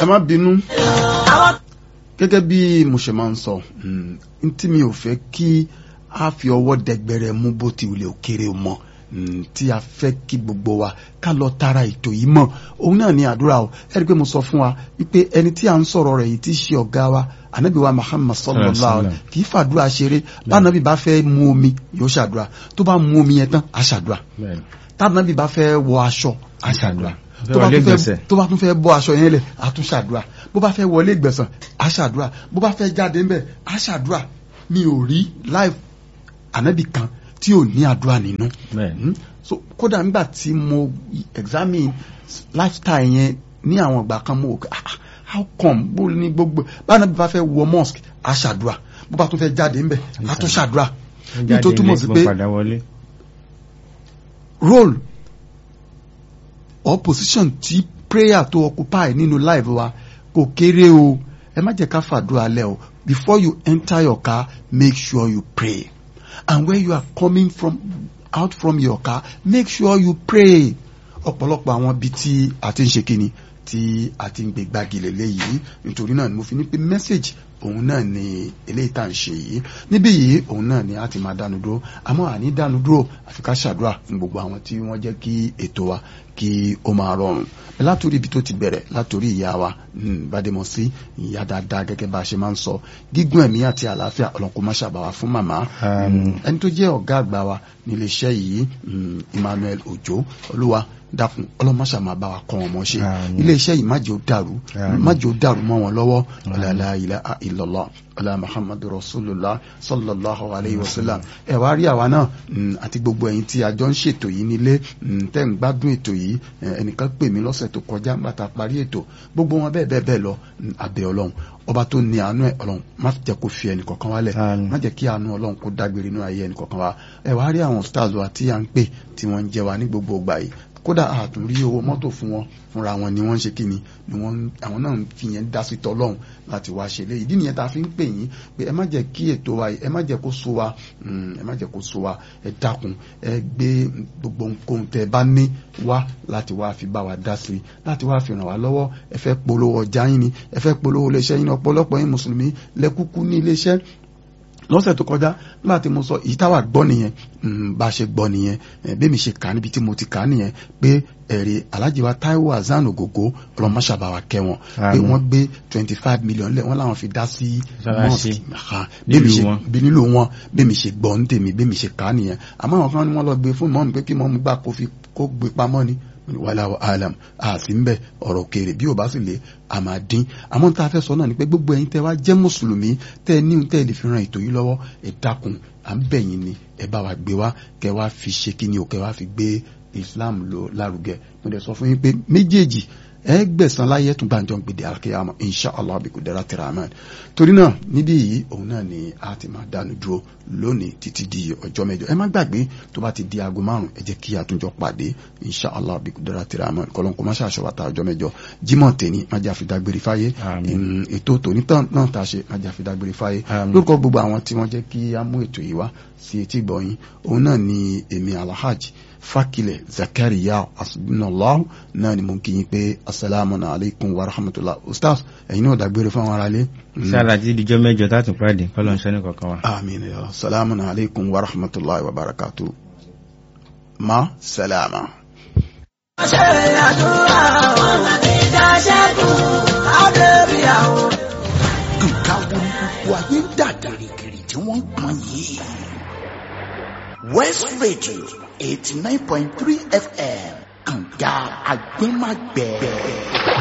ẹ má bínú gẹ́gẹ́ bí mo ṣe máa ń sọ n tí mi ò fẹ́ kí a fi ọwọ́ dẹgbẹrẹ mú bó ti wulẹ̀ òkèrè mọ́ tí a fẹ́ kí gbogbo wa ká lọ tara ètò yìí mọ̀ òun náà ní àdúrà o ẹ rí i pé mo sọ fún wa wípé ẹni tí a ń sọ̀rọ̀ rẹ̀ yìí tí í ṣe ọ̀gá wa anabi wa muhammad sallallahu alaihi kì í fàdúrà ṣeré bánabi bá fẹ́ mu omi yóò ṣàdúrà tó bá mu omi yẹn tán á ṣàdúrà tánabi bá fẹ́ wọ aṣọ á ṣàdúrà tó bá tún fẹ́ tó bá tún fẹ́ bọ́ aṣọ yẹn lẹ̀ á tún ṣàdúrà bó bá fẹ́ wọlé ìgbẹ̀sán á ṣàdúrà bó bá fẹ́ jáde ńbẹ̀ á ṣàdúrà mi ò rí live anabi kan tí ò ní àdúrà nínú so kódà nígbà tí mo examine lifestyle yẹn ní àwọn ìgbà kan mo wò ah how come bó ní gbogbo báwọn bí bá fẹ́ wọ mosque á ṣàdúrà bó bá tún fẹ́ jáde ńbẹ̀ á tún ṣàdúrà nítorí túmọ̀ sí pé role or position tí prayer tó occupy nínú life wa kò kéré o ẹ má jẹ́ ká fàdúrà lẹ́ o before you enter your car make sure you pray and when you are coming from out from your car make sure you pray ọ̀pọ̀lọpọ̀ àwọn ibi tí a ti ń ṣe kíni tí a ti ń gbé gbági lélẹ́yìí nítorí náà ni mo fi ní pé message òun náà ni eléyìí tá à ń ṣe yìí níbí yìí òun náà ni a ti máa dánu dúró àmọ́ àní dánu dúró àfi ká ṣàdúrà fún gbogbo àwọn tí wọ́n jẹ́ kí ètò wa kí ó máa rọrùn látòrí ibi tó ti bẹ̀rẹ̀ látòrí ìyá wa Bádémọ́sí ìyá dáadáa gẹ́gẹ́ bá a ṣe máa ń sọ gígùn ẹ̀mí àti àlàáfíà ọlọ́nkó má ṣàbàwá fún màmá ẹni tó jẹ́ ọ̀gá àgbà wa nílé iṣẹ́ yìí Emmanuel Òjó olúwa dákun ọlọ́mọṣà máa bá wa kọ́ wọn mọ́ ṣe ilé iṣẹ́ yìí má jẹ́ ó dàrú má jẹ́ ó dàrú mọ́ wọn lọ́wọ́ ọ̀làlá ilaha illallah ọ̀là muhammadu rasulullah sallallahu alayhi wa sallam ẹ wá rí àwa náà àti gbogbo ẹ̀yin tí a jọ ń ṣètò yìí nílé tẹ́ ń gbádùn ètò yìí ẹnìkan pè mí lọ́sẹ̀ tó kọjá nígbà tá a parí ètò gbogbo wọn bẹ́ẹ̀ bẹ́ẹ̀ bẹ́ẹ̀ lọ abẹ́ ọlọ́run ọba tó ní àánú ẹ ọlọ́run má jẹ́ kó fi ẹnì kọ̀ọ̀kan wálẹ̀ má jẹ́ kí àánú ọlọ́run kó dágbére inú ayé ẹnì kọ̀ọ̀kan wa ẹ wá rí àwọn stars wa tí à ń pè tí wọ́n ń jẹ wa ní gbogbo ìgbà yìí kódà àtún rí owó mọ́tò fún wọn fúnra wọn ni wọ́n ń ṣe kí ni ni wọ́n àwọn náà fi yẹn dá sí tọ́lọ́hún láti wá ṣe léyìí ìdí nìyẹn tá a fi ń pè yín pé ẹ má jẹ́ kí ètò wa ẹ má jẹ́ kó so wa ẹ má jẹ́ kó so wa ẹ dákun ẹ gbé gbogbo nǹkan tẹ bá ní wá láti wá fi bá wa dá sí láti wá fi ràn wá lọ́wọ́ ẹ fẹ́ polówó ọjà yín ni ẹ fẹ́ polówó iléeṣẹ́ yín ni ọ̀pọ̀lọpọ̀ yín mùsùlùmí lẹ́kúkú ní iléeṣẹ́ lọ́sẹ̀ tó kọjá nígbà tí mo sọ èyí táwa gbọ́ nìyẹn bá a ṣe gbọ́ nìyẹn bẹ́ẹ̀ mi ṣe kà á níbi tí mo ti kà á nìyẹn pé ẹ̀rí Alhaji wa Taiwo Hasan Ogogo ọlọ́mọṣàbáwa kẹ́ wọn pé wọ́n gbé twenty five million lẹ̀ wọ́n làwọn fi dá sí mosque bí nílò wọn bẹ́ẹ̀ mi ṣe gbọ́ ní tèmi bẹ́ẹ̀ mi ṣe kà á nìyẹn àmọ́ àwọn kan ní wọ́n lọ gbé fún mọ́mù pé kí mọ́mù gbà kó gbé pamọ́ ni wàláwà alam àti ńbẹ ọ̀rọ̀ kéré bí o bá sì lè a máa dín àmọ́ tá a fẹ́ sọ náà ni pé gbogbo ẹ̀yin tẹ́ wá jẹ́ mùsùlùmí tẹ́ ní tẹ́ lè fi ran ètò yìí lọ́wọ́ ẹ dákun à ń bẹ̀ yín ni ẹ bá wa gbé wá kẹ́ wá fi ṣe kí ni o kẹ́ wá fi gbé Islam lọ lárugẹ mo dẹ̀ sọ fún yín pé méjèèjì ẹ gbẹ̀sán láyé tún gbàǹjọ́ gbèdé àkíyàmọ̀ insha allah bí kò dára tẹ̀rẹ̀ amen torí náà níbí yìí òun náà ni a ti máa dánu dúró lónìí títí di ọjọ́ mẹ́jọ ẹ má gbàgbé tó bá ti di aago márùn ẹ jẹ́ kí a tún jọ pàdé insha allah bí kò dára tẹ̀rẹ̀ amen kọ́lọ́n kó má ṣàṣọ wa ta ọjọ́ mẹ́jọ jímọ̀ tèmi má jà fi dágbére fáyé ètò tòní náà tá a ṣe má jà fi dágbére fáyé lórúkọ gbogbo àwọn tí wọ́n jẹ́ kí a mú ètò yìí wá sí etí gbọ̀yìn òun náà ni èmi alhaji fakilẹ zakariya asubinallahu náà ni mo kí yín pé asalaamu alaykum wa rahmatulah ustaz ẹ̀yin náà dàgbére fún àwọn aráalé. sára tí ìdíjọ́ mẹ́jọ tààtù pàdé kọ́lọ̀ ń sẹ́ni kọ̀ọ̀kan wa. amiin ya salaamu alaykum wa rahmatulah wa barakatu. ma salama. ṣe àdúrà àwọn ìjà ṣẹ́gun àdébí àwọn. nǹkan wo ni gbogbo ayé ń dà gìrìgìrì tí wọ́n ń pọn yìí. West Radio eighty nine point three FM kànga agbẹ́magbẹ́.